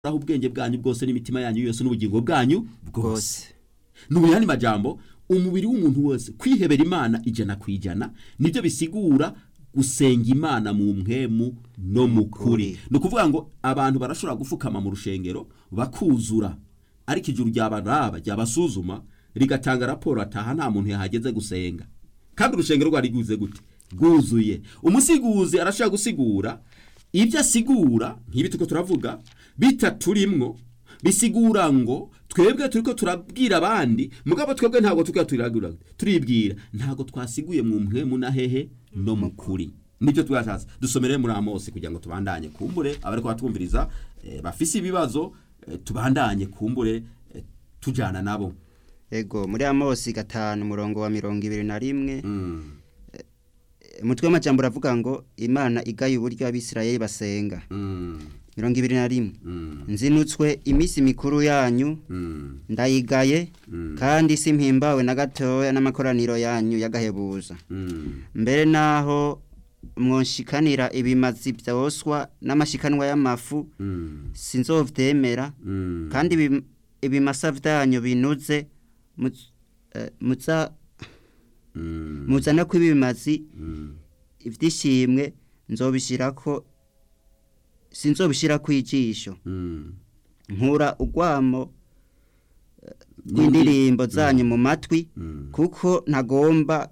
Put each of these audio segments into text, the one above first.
aho ubwenge bwanyu bwose n'imitima yanyu yose n'ubugingo bwanyu bwose bwose ni mu yandi majambo umubiri w'umuntu wose kwihebera imana ijana ku ijana nibyo bisigura gusenga imana mu mpwemu no mu kuri ni ukuvuga ngo abantu barashobora gufukama mu rushengero bakuzura ariko ijuru ryabaraba ryabasuzuma rigatanga raporo ataha nta muntu yahageze gusenga kandi urushengero rwari rwuze gute rwuzuye umusiguzi arashobora gusigura ibyo asigura nk'ibi tuko turavuga bitaturimwo bisigura ngo twebwe turiko turabwira abandi mugabo twebwe ntabwo turiko turagura turibwira ntabwo twasiguye mu mpwemu na hehe no mu kuri nibyo twashatse dusomere muri amosi kugira ngo tubandanye kumbure abariko batwumviriza eh, bafise ibibazo eh, tubandanye kumbure eh, tujana nabo ego muri amosi gatanu umurongo wa mirongo ibiri na rimwe mm. umutwe w'amajambo uravuga ngo imana igaye uburyo abisirayeli basenga Mm. mirongo ibiri na rimwe Mm. nzinutswe iminsi mikuru yanyu Mm. ndayigaye Mm. kandi simpimbawe na gatoya n'amakoraniro yanyu y'agahebuza Mm. mbere naho mwonshikanira ibimazi byoswa n'amashikanwa y'amafu Mm. sinzovyemera Mm. kandi ibi- ibimasa vyanyu binuze muz- eh, muza Mm. muzana ko ibimazi Mm. ivyishimwe nzobishirako sinzobishirako ijisho Mm. nkura urwamo eh, rw'indirimbo zanyu mu matwi Mm. kuko ntagomba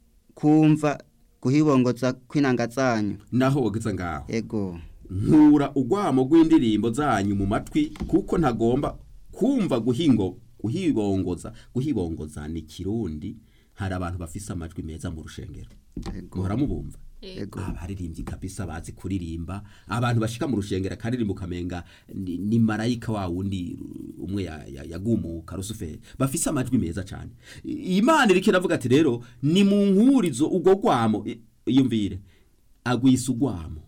kumva guhibongoza kw'inanga zanyu naho wogeza ngaho ego nkura urwamo rw'indirimbo zanyu mu matwi kuko ntagomba kumva guhingo guhibongoza guhibongoza ni kirundi hari abantu bafise amajwi meza mu rushengero ego muhora mubumva ego abaririmbyi kabisa bazi kuririmba abantu bashika mu rushengero akaririmba ukamenga ni, ni marayika wa wundi uh, umwe ya- ya- yagumuka rusuferi bafise amajwi meza cyane I- imana iriko iravuga ati rero ni mu nkurizo ubwo rwamo i- iyumvire agwisa urwamo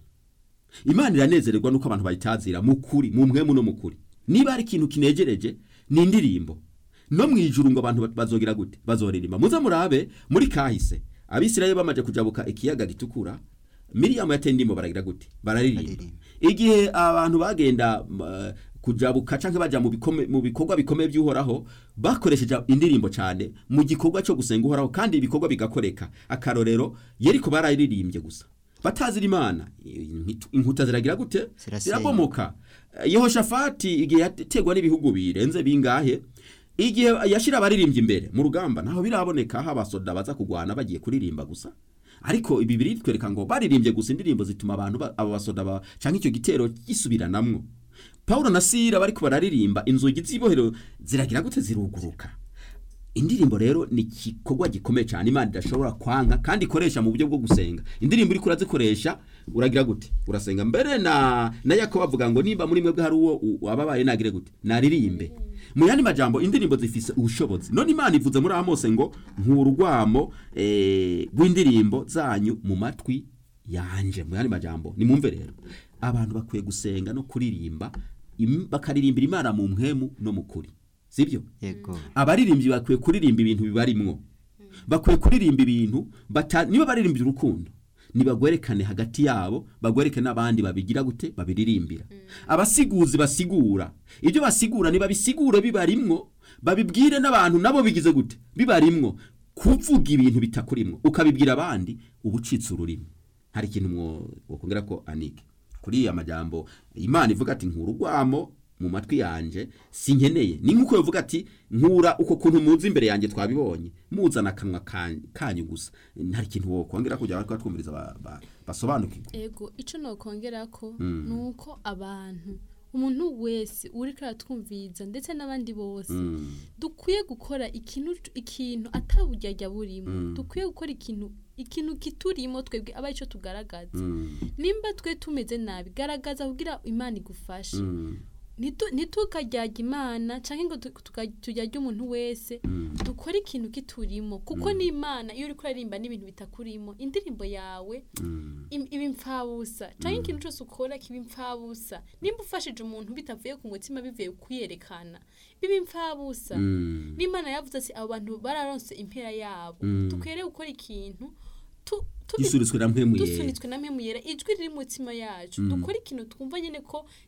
imana iranezererwa nuko abantu bayitazira mu kuri mu mpwemu no mu kuri niba hari ikintu kinegereje ni indirimbo no mu ijuru ngo abantu ba- bazogira gute bazoririmba muze murabe muri kahise abisirayeli bamaze kujabuka ikiyaga gitukura miriyamu yateye indirimbo baragira gute bararirimba Baririmba. igihe abantu bagenda uh, kujabuka canke baja mu bikome- mu bikorwa bikomeye by'uhoraho bakoresheje indirimbo cyane mu gikorwa cyo gusenga uhoraho kandi ibikorwa bigakoreka akarorero yeriko bararirimbye gusa batazira imana inkitu- inkuta ziragira gute Zirasenyuka. zirabomoka yehoshafati igihe yategwa n'ibihugu birenze bingahe igihe yashira abaririmbyi imbere mu rugamba naho biraboneka aho abasoda baza kugwana bagiye kuririmba gusa ariko ibi biri twereka ngo baririmbye gusa indirimbo zituma abantu ba- abo basoda ba canke icyo gitero gisubiranamwo Paulo na Sila bariko bararirimba inzugi z'ibohero ziragira gute ziruguruka indirimbo rero ni igikorwa gikomeye cyane imana idashobora kwanka kandi ikoresha mu buryo bwo gusenga indirimbo uriko urazikoresha uragira gute urasenga mbere na na yakobo avuga ngo nimba muri mwebwe hari uwo u- wababaye nagire gute naririmbe mu yandi majambo indirimbo zifise ubushobozi none imana ivuze muri amose ngo nkurugwamo eh, rw'indirimbo zanyu mu matwi yanje mu yandi majambo nimumve rero abantu bakwiye gusenga no kuririmba im- bakaririmbira imana mu mpwemu no mu kuri sibyo ego abaririmbyi bakwiye kuririmba ibintu bibarimwo bakwiye kuririmba ibintu bata niba baririmbira urukundo nibagwerekane hagati yabo bagwereke n'abandi babigira gute babiririmbira abasiguzi basigura ibyo basigura nibabisigure bibarimwo babibwire n'abantu nabo bigize gute bibarimwo kuvuga ibintu bitakurimwo ukabibwira abandi uba ucitse ururimi hari ikintu mwo- wokongera ko anike kuri aya majambo imana ivuga ati nkura urwamo mu matwi yanje sinkeneye ni nk'uko yavuga ati nkura uko kuntu muzi imbere yanjye twabibonye muzana akanwa kan- kanyu gusa hari ikintu wokongera kugira ngo twumviriza ba- ba- basobanukirwe ego icyo nokongera ko ni uko abantu umuntu wese uri aratwumviriza ndetse n'abandi bose Mm, dukwiye gukora ikintu ikintu ataburyarya burimo Mm. dukwiye gukora ikintu ikintu kiturimo twebwe aba aricyo tugaragaza mm, nimba twe tumeze nabi garagaza kugira imana igufashe mm, Ntitu- ntitukaryaga imana cyangwa ngo tu- tuka- turyarye umuntu wese mm, dukore ikintu kiturimo kuko n'imana iyo uri kuririmba n'ibintu bitakurimo indirimbo yawe mm, im- iba impfabusa cyangwa ikintu cyose ukora kiba impfabusa nimba ufashije umuntu bitavuye ku mutima bivuye kwiyerekana biba impfabusa mm, n'imana yavuze ati abo bantu bararonse impera yabo Mm. dukwiriye gukora ikintu tu- tubi- gisuritswe na mpemu yera dusunitswe na mpemu yera ijwi riri mu mutima yacu dukora ikintu twumva nyine ko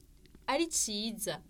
ari ciza